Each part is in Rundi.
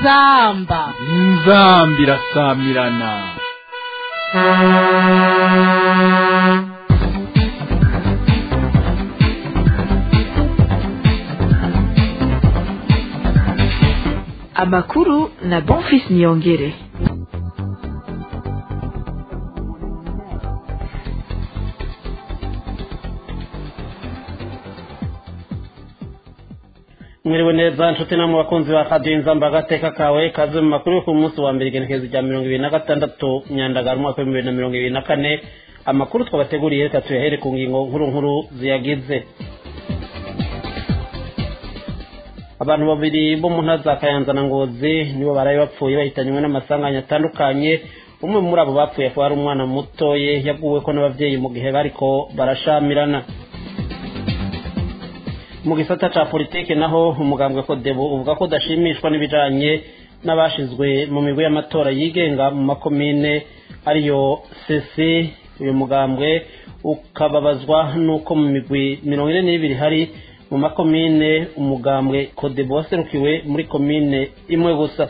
inzamba inzamba irasamirana amakuru na bonfis niyongere mwiriwe neza nshuti namwe bakunzi ba radiyo inzamba agateka kawe kaze mu makuru yo ku munsi wa mbere igenekerezo rya mirongo ibiri na gatandatu nyandagara umwaka w'ibihumbi bibiri na mirongo ibiri na kane amakuru twabateguriye reka tuyahere ku ngingo nkuru nkuru ziyagize abantu babiri bo mu ntara za kayanza na ngozi nibo baraye bapfuye bahitanywe n'amasanganya atandukanye umwe muri abo bapfuye akaba ari umwana mutoye yaguwe ko n'ababyeyi mu gihe bariko barashamirana mu gisata ca politike naho umugambwe kodebu uvuga ko udashimishwa n'ibijanye n'abashizwe mu migwi y'amatora yigenga mu makomine ariyo sesi uyu mugambwe ukababazwa n'uko mu migwi mirongo ine n'ibiri hari mu makomine umugambwe kodebu waserukiwe muri komine imwe gusa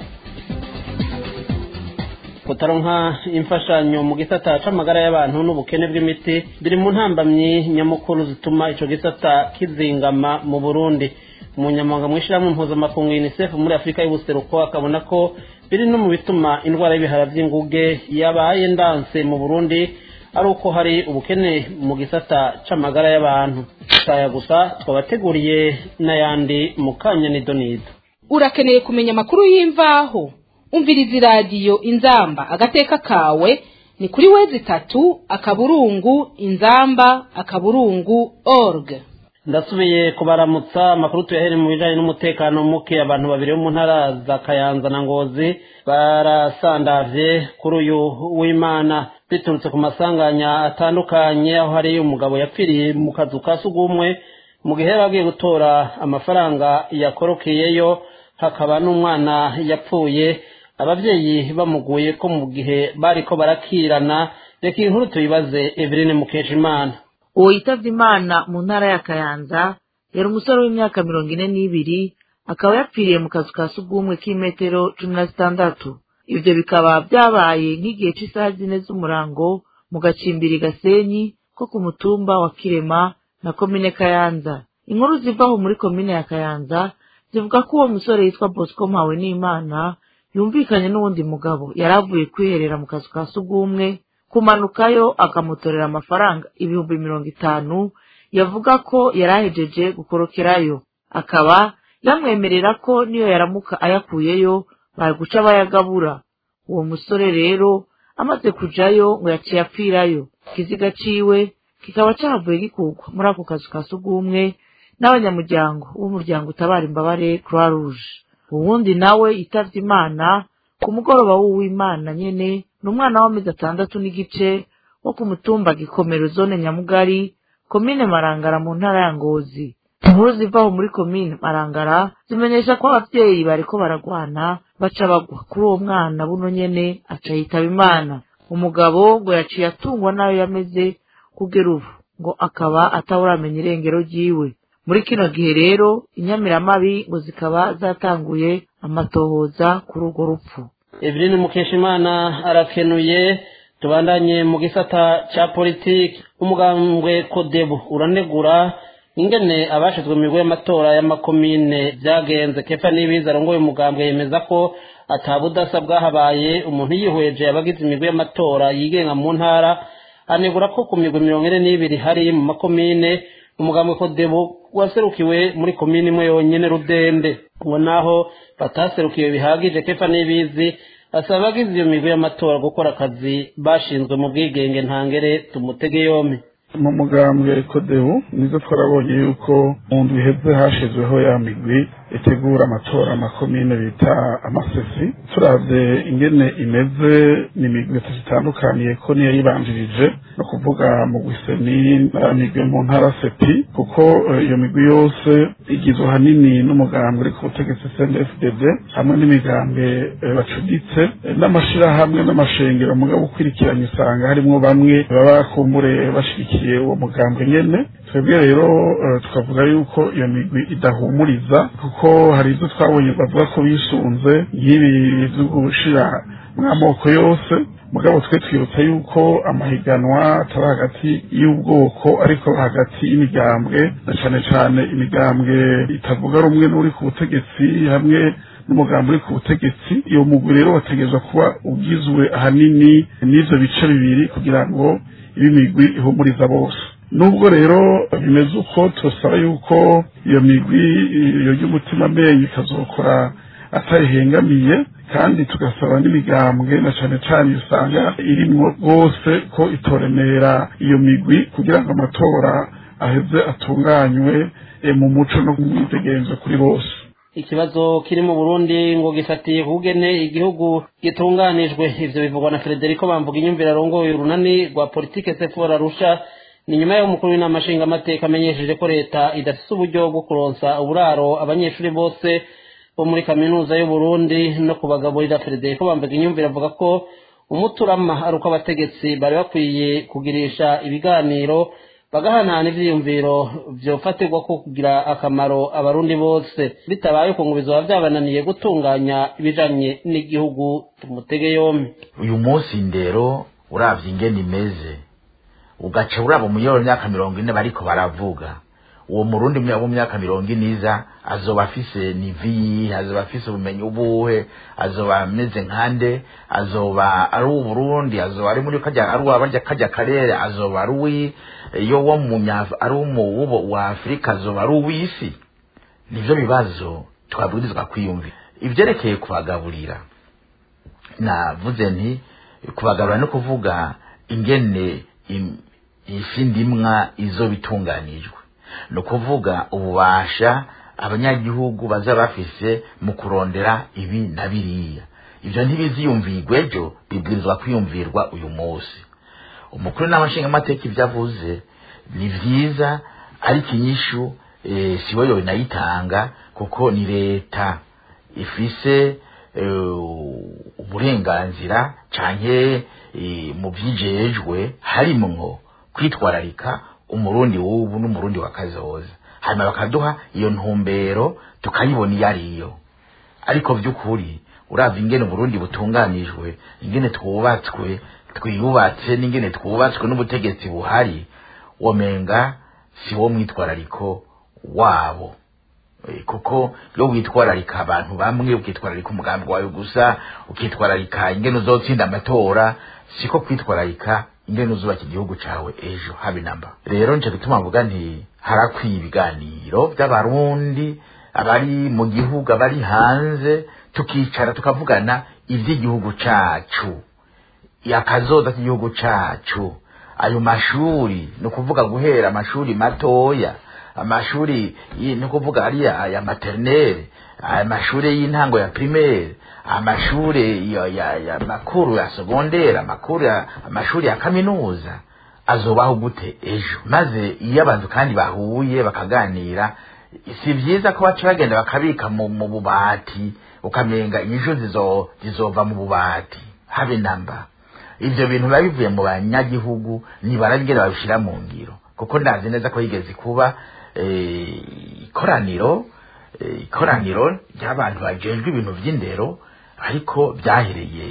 kutaronka imfashanyo mu gisata c'amagara y'abantu n'ubukene bw'imiti biri mu ntambamyi nyamukuru zituma ico gisata kizingama mu burundi umunyamabanga mw'ishirahamwe mpuzamakungu unicef muri afurika y'ubuseruko akabona ko biri no mu bituma indwara y'ibihara vy'inguge yabaye ndanse mu burundi ari uko hari ubukene mu gisata c'amagara y'abantu saya gusa twabateguriye n'ayandi mu kanya nidonido urakeneye kumenya amakuru y'imvaho umviriza iradiyo inzamba agateka kawe ni kuri wezi itatu akaburungu inzamba akaburungu org ndasubiye kubaramutsa amakuru tuyahere mu bijanye n'umutekano muke abantu babiri bo mu ntara za kayanza na ngozi barasandavye kuri uyu w'imana biturutse ku masanganya atandukanye aho hari umugabo yapfiriye mu kazu ka sugumwe mu gihe yari agiye gutora amafaranga yakorokeyeyo hakaba n'umwana yapfuye ababyeyi bamuguye ko mu gihe bariko barakirana reka iyi nkuru tuyibaze eveline mukeshimana uwo yitavye imana mu ntara ya kayanza yari umusore w'imyaka mirongo ine n'ibiri akaba yapfiriye mu kazu ka sugumwe k'imetero cumi na zitandatu ivyo bikaba vyabaye nk'igihe c'isaha zine z'umurango mu gacimbiri gasenyi ko ku mutumba wa kirema na komine kayanza inkuru zivaho muri komine ya kayanza zivuga ko uwo musore yitwa bosco mpawe n'imana yumvikanye n'uwundi mugabo yari avuye kwiherera mu kazu ka sugumwe kumanukayo akamutorera amafaranga ibihumbi mirongo itanu yavuga ko yari ahejeje gukorokerayo akaba yamwemerera ko niyo yaramuka ayakuyeyo bari guca bayagabura uwo musore rero amaze kujayo ngo yaciye apfirayo ikiziga ciwe kikaba cavuye gikurwa muri ako kazu ka sugumwe n'abanyamuryango b'umuryango utabara imbabare croix rouge uwundi nawe yitavye imana ku mugoroba w'uwimana nyene ni umwana w'amezi atandatu n'igice wo ku mutumba gikomero zone nyamugari komine marangara mu ntara ya ngozi inkuru zivaho muri komine marangara zimenyesha ko abavyeyi bariko baragwana baca bagwa kuri uwo mwana buno nyene aca yitaba imana umugabo ngo yaciye atungwa nayo yameze kugera ubu ngo akaba atawuramenya irengero ryiwe muri kino gihe rero inyamiramabi ngo zikaba zatanguye amatohoza kuri urwo rupfu eveline mukeshimana arakenuye tubandanye mu gisata ca politiki umugambwe kodebu uranegura ingene abashizwe mu migo y'amatora y'amakomine vyagenze kefa n'ibiza arongoye umugambwe yemeza ko atabudasa bwahabaye umuntu yihweje abagize imigo y'amatora yigenga mu ntara anegura ko ku migwi mirongo ine n'ibiri hari mu makomine umugambwe kodebu waserukiwe muri komine imwe yonyene rudende ngo naho bataserukiwe bihagije kefa n'ibizi asaba abagize iyo migwi y'amatora gukora akazi bashinzwe mu bwigenge ntangere tumutege yompi mu mugambwe kodebu nizo twarabonye yuko mu ndwi iheze hashizweho ya migwi itegura amatora amakomine bita amasesi turavye ingene imeze ni imigwi zitandukaniye ko niyo yibanjirije no kuvuga mu gwiseni na migwi mu ntara sepi kuko iyo migwi yose igizwe hanini n'umugambwe uri ku butegetsi CNDD-FDD hamwe n'imigambwe bacuditse n'amashirahamwe n'amashengero mugabo ukwirikiranye usanga harimwo bamwe baba kumbure bashigikiye uwo mugambwe nyene twebwe rero eh, tukavuga yuko iyo migwi idahumuriza kuko hari ibyo twabonye bavuga ko bisunze nk'ibi byo gushira mw'amoko yose mugabo twe twibutsa yuko amahiganwa atari hagati y'ubwoko ariko hagati y'imigambwe na cane cane imigambwe itavuga rumwe n'uri ku butegetsi hamwe n'umugambi uri ku butegetsi iyo mugwi rero wategerezwa kuba ugizwe ahanini n'ivyo bice bibiri kugira ngo ibe imigwi ihumuriza bose nubwo rero bimeze uko turasaba yuko iyo migwi iyo y'umutima menyo ikazokora atayihengamiye kandi tugasaba n'imigambwe na cane cane usanga irimwo rwose ko itoremera iyo migwi kugira ngo amatora aheze atunganywe eh, mu muco no mu mwidegenzo kuri bose ikibazo kiri mu burundi ngo gifatiye kugene igihugu gitunganijwe ivyo bivugwa na frederico bamvuga inyumvire arongoye urunani rwa politike sefora rusha ni nyuma y'aho umukuru w'inama nshingamateka amenyesheje ko leta idafise uburyo bwo kuronsa uburaro abanyeshuri bose bo muri kaminuza y'uburundi no kubagaburira frederico bamvuga inyumvire avuga ko umuturama ari uko abategetsi bari bakwiye kugirisha ibiganiro bagahanahana ivyiyumviro vyofatirwa ko kugira akamaro abarundi bose bitabaye uko ngo bizoba vyabananiye gutunganya ibijanye n'igihugu tumutege yompi uyu munsi ndero uravye ingene imeze ugaca uraba umuyoro w'imyaka mirongo ine bariko baravuga uwo murundi mya- w'imyaka mirongo ine iza azoba afise nivi azoba afise ubumenyi ubuhe azoba ameze nkande azoba ari uburundi azoba ari muri kajya ari uwabarya kajya karere azoba ari uwi iyo wo mu nya- ari umuwubo wa afurika azoba ari uw'isi nivyo bibazo twabwirizwa kwiyumvira ivyerekeye kubagaburira navuze nti kubagaburira no kuvuga ingene im- ifi ndimwa izo bitunganijwe ni ukuvuga ububasha abanyagihugu baza bafise mu kurondera ibi na biriya ibyo ntibiziyumvirwa ejo bibwirizwa kwiyumvirwa uyu munsi umukuru n'amashingamateka ibyo avuze ni byiza ariko inyishu eh, si we yonayitanga kuko ni leta ifise eh, uburenganzira canke eh, mu vyijejwe harimwo kwitwararika umurundi w'ubu n'umurundi wa kazoza hanyuma bakaduha iyo ntumbero tukayibona iyo ariyo ariko vy'ukuri uravye ingene uburundi butunganijwe ingene twubatswe twiyubatse n'ingene twubatswe n'ubutegetsi buhari womenga si wo mwitwarariko wabo Eh, kuko iyo witwararika abantu bamwe ukitwararika umugambi wawe gusa ukitwararika ingene uzotsinda amatora siko kwitwararika ingene uzubaka igihugu cawe ejo habe namba rero nje gutuma mvuga nti harakwiye ibiganiro by'abarundi abari mu gihugu abari hanze tukicara tukavugana ivy'igihugu cacu yakazoza k'igihugu cacu ayo mashuri ni ukuvuga guhera amashuri matoya amashuri yi- ni ukuvuga ariya aya maternelle amashuri y'intango ya primaire amashuri ya, ya, ya makuru ya secondaire amakuru ya amashuri ya kaminuza azobaho gute ejo maze iyo abantu kandi bahuye bakaganira si vyiza ko baca bagenda bakabika mu, mu bubati ukamenga inyishu zizo zizova mu bubati habe namba ivyo bintu biba bivuye mu banyagihugu nibarabigera babishira mu ngiro kuko ndazi neza ko yigeze kuba eh, ikoraniro eh, ikoraniro ry'abantu bajejwe ibintu vy'indero ariko byahereye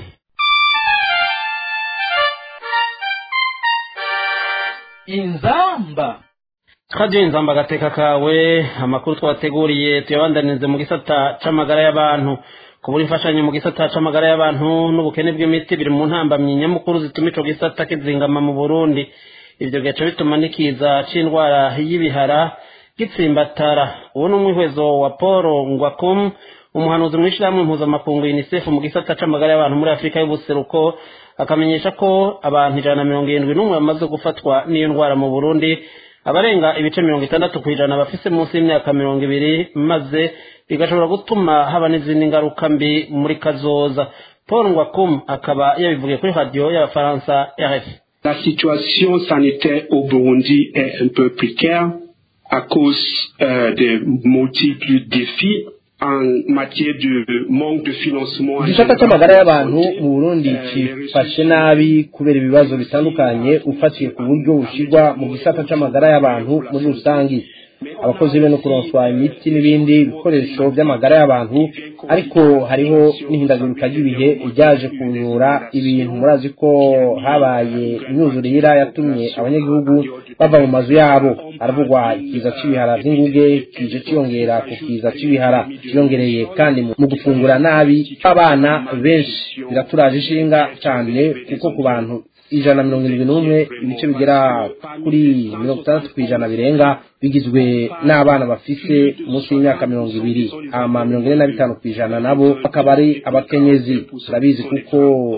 inzamba twagiye inzamba agateka kawe amakuru twateguriye tuyabandanirize mu gisata c'amagara y'abantu kubura imfashanyo mu gisata c'amagara y'abantu n'ubukene bw'imiti biri mu ntambamyi nyamukuru zituma ico gisata kizingama mu burundi ivyo bigaca bituma n'ikiza c'indwara y'ibihara gitsimbatara uwo ni umwihwezo wa paul ngwakum umuhanuzi mw'ishirahamwe mpuzamakungu unicef mu gisata c'amagara y'abantu muri afurika y'ubuseruko akamenyesha ko abantu ijana na mirongo irindwi n'umwe bamaze gufatwa n'iyo ndwara mu burundi abarenga ibice mirongo itandatu ku ijana bafise munsi y'imyaka mirongo ibiri maze bigashobora gutuma haba n'izindi ngaruka mbi muri kazoza paul ngwakum akaba yabivugiye kuri radiyo y'abafaransa rfi La situation sanitaire au Burundi est un peu précaire à cause euh, des multiples défis en matière de manque de financement. igisata cy'amagara y'abantu mu burundi cifashe nabi kubera ibibazo bitandukanye ufatiye ku buryo bushyirwa mu gisata cy'amagara y'abantu muri rusange abakozi be no kuronswa imiti n'ibindi bikoresho by'amagara y'abantu ariko hariho n'ihindagurika ry'ibihe ryaje kuzura ibintu murazi ko habaye imyuzurire yatumye abanyagihugu bava mu mazu yabo haravugwa ikiza cy'ibihara by'inguge kije cyiyongera ku kiza cy'ibihara cyiyongereye kandi mu gufungura nabi abana benshi biraturaje ishinga cyane kuko ku bantu ijana na mirongo irindwi n'umwe ibice bigera kuri mirongo itandatu ku ijana birenga bigizwe n'abana bafite munsi y'imyaka mirongo ibiri hama mirongo ine na bitanu ku ijana nabo bakaba ari abakenyezi turabizi kuko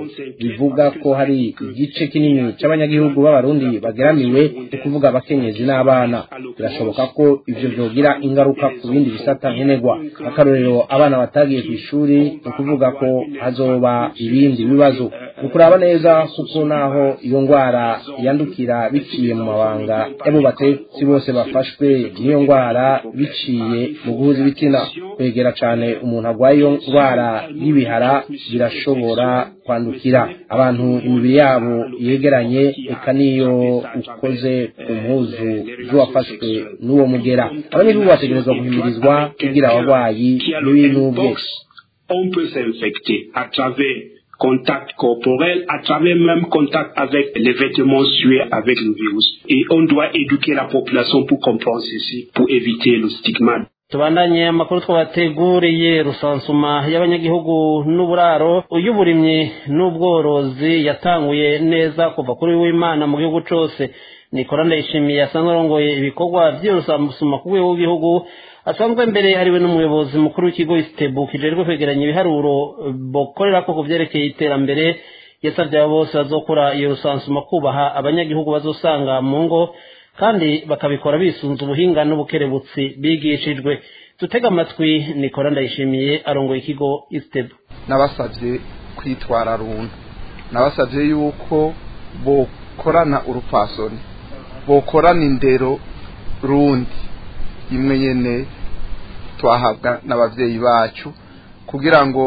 bivuga ko hari igice kinini cy'abanyagihugu b'abarundi bageramiwe ni kuvuga abakenyezi n'abana birashoboka ko ivyo vyogira ingaruka ku bindi bisata nkenerwa akarorero abana batagiye ku ishuri ni ukuvuga ko hazoba ibindi bibazo ni ukuraba neza kuko naho iyo ndwara yandukira biciye mu mabanga y'abo batetsi bose bafashwe n'iyo ndwara biciye mu guhuza ibitsina kwegera cyane umuntu arwaye iyo ndwara y'ibihara birashobora kwandukira abantu imibiri yabo yegeranye eka n'iyo ukoze ku mpuzu z'uwafashwe n'uwo mugera abanyagihugu bategerezwa guhimirizwa kugira abarwayi n'ibinubwe On peut s'infecter à travers contact corporel, à travers même contact avec les vêtements sués avec le virus. Et on doit éduquer la population pour comprendre ceci, pour éviter le stigmate. tubandanye amakuru twabateguriye rusansuma y'abanyagihugu n'uburaro uy'uburimyi n'ubworozi yatanguye neza kuva kuri w'imana mu gihugu cyose nikora ndayishimiye asanzwe arongoye ibikorwa by'iyo rusansuma ku rwego rw'igihugu asanzwe mbere ariwe n'umuyobozi mukuru w'ikigo isitebu kijejwe kwegeranya ibiharuro bokorera ko ku byerekeye iterambere yasabye abo bose bazokora iyo rusansuma kubaha abanyagihugu bazosanga mu ngo kandi bakabikora bisunze ubuhinga n'ubukerebutsi bigishijwe dutega amatwi nikora ndayishimiye arongoye ikigo isitebu nabasabye kwitwara runtu nabasabye yuko bokorana urupfasoni bokorana indero rundi imwe nyene twahabwa n'abavyeyi bacu kugira ngo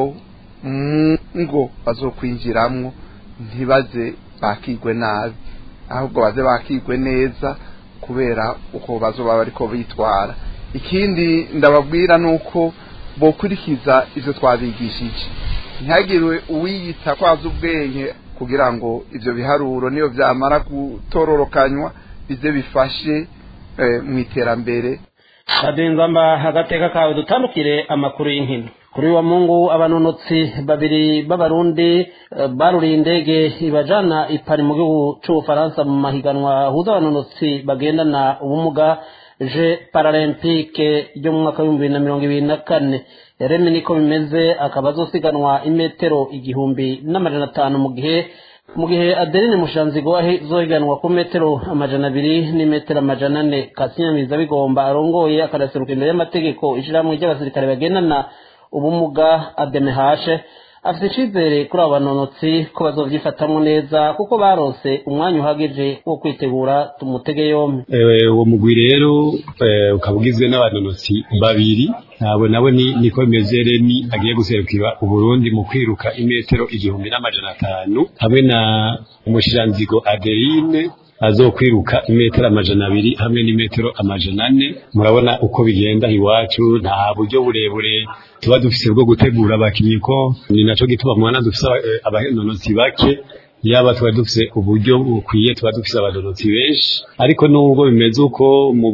mu ngo bazokwinjiramwo ntibaze bakigwe nabi ahubwo baze bakigwe neza kubera uko bazoba bariko bitwara ikindi ndababwira nuko bokurikiza ivyo twabigishije ntihagirwe uwiyita kwaza ubwenge kugira ngo ivyo biharuro niyo vyamara gutororokanywa bize bifashe mu iterambere kadenzamba agateka kawe dutandukire amakuru y'inkino kuri wa mungu abanonotsi babiri b'abarundi baruriye indege ibajana ipari mu gihugu c'ubufaransa mu mahiganwa ahuza abanonotsi bagendana ubumuga je paralempike ryo mu mwaka w'ibihumbi bibiri na mirongo ibiri na kane reme niko bimeze akaba azosiganwa imetero igihumbi n'amajana atanu mu gihe mu gihe adeline mushanzigo azohiganwa ku metero amajana abiri n'imetero amajana ane kasinyamiza bigomba arongoye akanaseruka imbere y'amategeko ishyirahamwe ry'abasirikare bagendana ubumuga ademehashe afite icyizere kuri abo banonotsi ko bazovyifatamwo neza kuko barose umwanya uhagije wo kwitegura tumutege yombi uwo mugwi rero ukaba ugizwe n'abanonotsi babiri ntabwo nabo niko bimeze remi agiye guserukira uburundi mu kwiruka imetero igihumbi n'amajana atanu hamwe na umushiranzigo adeline azokwiruka imetero amajana abiri hamwe n'imetero amajana ane murabona uko bigenda iwacu nta buryo burebure tuba dufise bwo gutegura abakinnyi ko ni naco gituma mwana dufise abanonotsi bake yaba tuba dufise uburyo bukwiye tuba dufise abanonotsi benshi ariko nubwo bimeze uko mu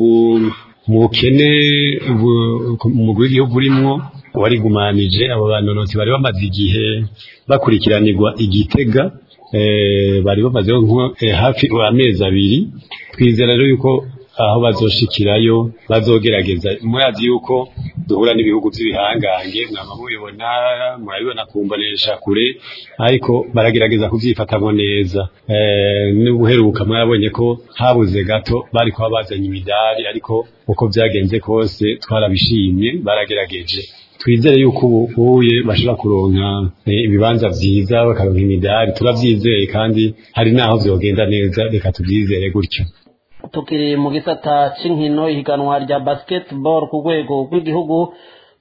bukene umugwi w'igihugu urimwo warigumanije abo banonotsi bari bamaze igihe bakurikiranirwa igitega bari bamaze hafi amezi abiri twizera rero yuko aho bazoshikirayo bazogerageza murazi yuko duhura n'ibihugu by'ibihangange mwaba mubibona murabibona kumbonesha kure ariko baragerageza kuvyifatamwo neza n'ubuheruka mwabonye ko habuze gato bari kuba bazanye imidari ariko uko byagenze kose twarabishimye baragerageje twizere yuko ubuye bashobora kuronka ibibanza vyiza bakaronka imidari turavyizeye kandi hari naho vyogenda neza reka tuvyizere gutyo tukiri mu gisata c'inkino ihiganwa rya basketball ku rwego rw'igihugu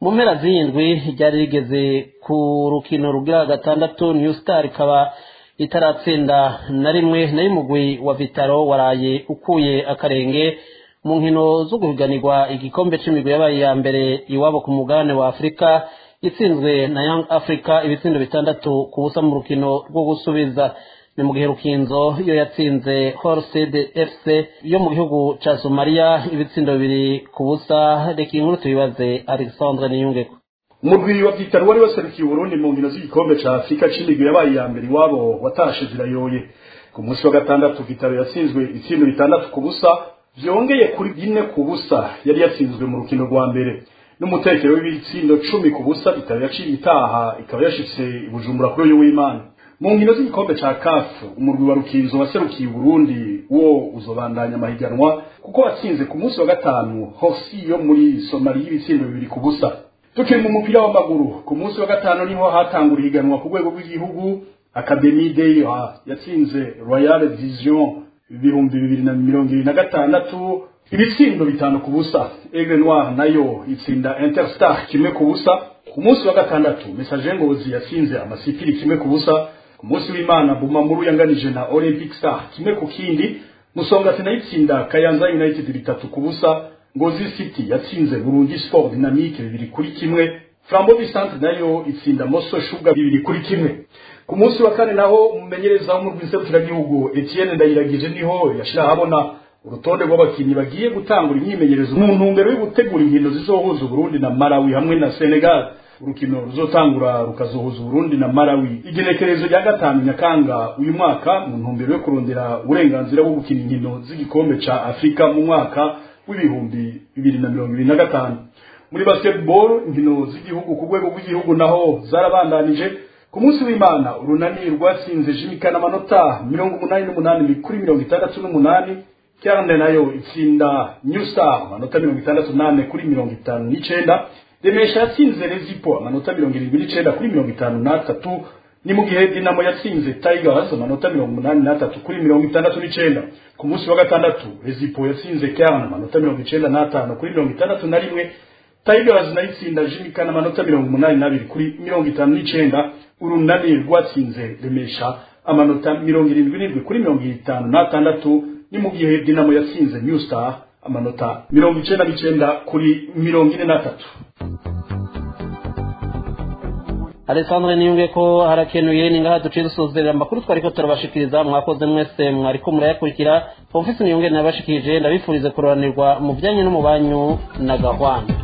mu mpera z'indwi ryari rigeze ku rukino rugira gatandatu new star ikaba itaratsinda na rimwe nayo umugwi wa vitaro waraye ukuye akarenge mu nkino zo guhiganirwa igikombe c'imigwi yabaye ya mbere iwabo ku mugabane wa afurika itsinzwe na young africa ibitsindo bitandatu ku busa mu rukino rwo gusubiza ni mu gihe rukinzo iyo yatsinze horsed fc yo mu gihugu ca somaliya ibitsindo bibiri ku busa reka inkuru tubibaze alexandre niyungeko umurwi wa vitaro wari waserukiye uburundi mu nkino z'igikombe ca afurika c'imigwi yabaye iya mbere iwabo watashe zirayoye ku munsi wa gatandatu vitaro yatsinzwe ibitsindo bitandatu ku busa vyongeye kuri bine ku busa yari yatsinzwe mu rukino rwa mbere n'umutekero w'ibitsindo cumi ku busa vitaro yaciye itaha ikaba yashitse i bujumbura kuri uyu w'imana mu nkino z'igikombe ca kafu umurwi wa rukinzo waserukiye uburundi wo uzobandanya amahiganwa kuko watsinze ku munsi wa gatanu hosi yo muri somaliya ibitsindo bibiri ku busa tukiri mu mupira w'amaguru ku munsi wa gatanu niho hatangura ihiganwa ku rwego rw'igihugu akademi deya yatsinze royal vision ibihumbi bibiri na mirongo ibiri na gatandatu ibitsindo bitanu ku busa aigle noir nayo itsinda interstar kimwe ku busa ku munsi wa gatandatu message ngozi yatsinze amasipiri kimwe ku busa ku munsi w'imana bumamuru yanganije na olympic star kimwe ku kindi musongati nayo itsinda kayanza united bitatu ku busa ngozi city yatsinze burundi sport dynamique bibiri kuri kimwe flambo centre nayo itsinda moso shuga bibiri kuri kimwe ku munsi wa kane naho umumenyereza w'umurwi nserukiragihugu etienne ndayiragije niho yashira ahabona urutonde rw'abakinnyi bagiye gutangura imyimenyerezo mu ntumbero yo gutegura inkino zizohuza uburundi na malawi hamwe na senegal urukino ruzotangura rukazohuza uburundi na malawi igenekerezo rya gatanu nyakanga uyu mwaka mu ntumbero yo kurondera uburenganzira bwo gukina inkino z'igikombe ca afurika mu mwaka w'ibihumbi bibiri na mirongo ibiri na gatanu muri basketball inkino z'igihugu ku rwego rw'igihugu naho zarabandanije ku munsi w'imana urunani rwatsinze jimikana amanota mirongo umunani n'umunani kuri mirongo itandatu n'umunani kyarande nayo itsinda new star amanota mirongo itandatu n'ane kuri mirongo itanu n'icenda remesha yatsinze rezipo amanota mirongo irindwi n'icenda kuri mirongo itanu n'atatu ni mu gihe dinamo yatsinze tigers amanota mirongo umunani n'atatu kuri mirongo itandatu n'icenda ku munsi wa gatandatu rezipo yatsinze kyan amanota mirongo icenda n'atanu kuri mirongo itandatu na rimwe tigers nayo itsinda jimikana amanota mirongo umunani n'abiri kuri mirongo itanu n'icenda urunani rwatsinze remesha amanota mirongo irindwi n'indwi kuri mirongo itanu n'atandatu ni mu gihe dinamo yatsinze new star amanota mirongo icenda n'icenda kuri mirongo ine n'atatu alessandre niyunge ko harakenuye ni ngaha duciye dusozerera amakuru twariko turabashikiriza mwakoze mwese mwariko murayakurikira ofisi niyunge nabashikirije ndabifurize kuroranirwa mu bijanye no mu banyu na gahwana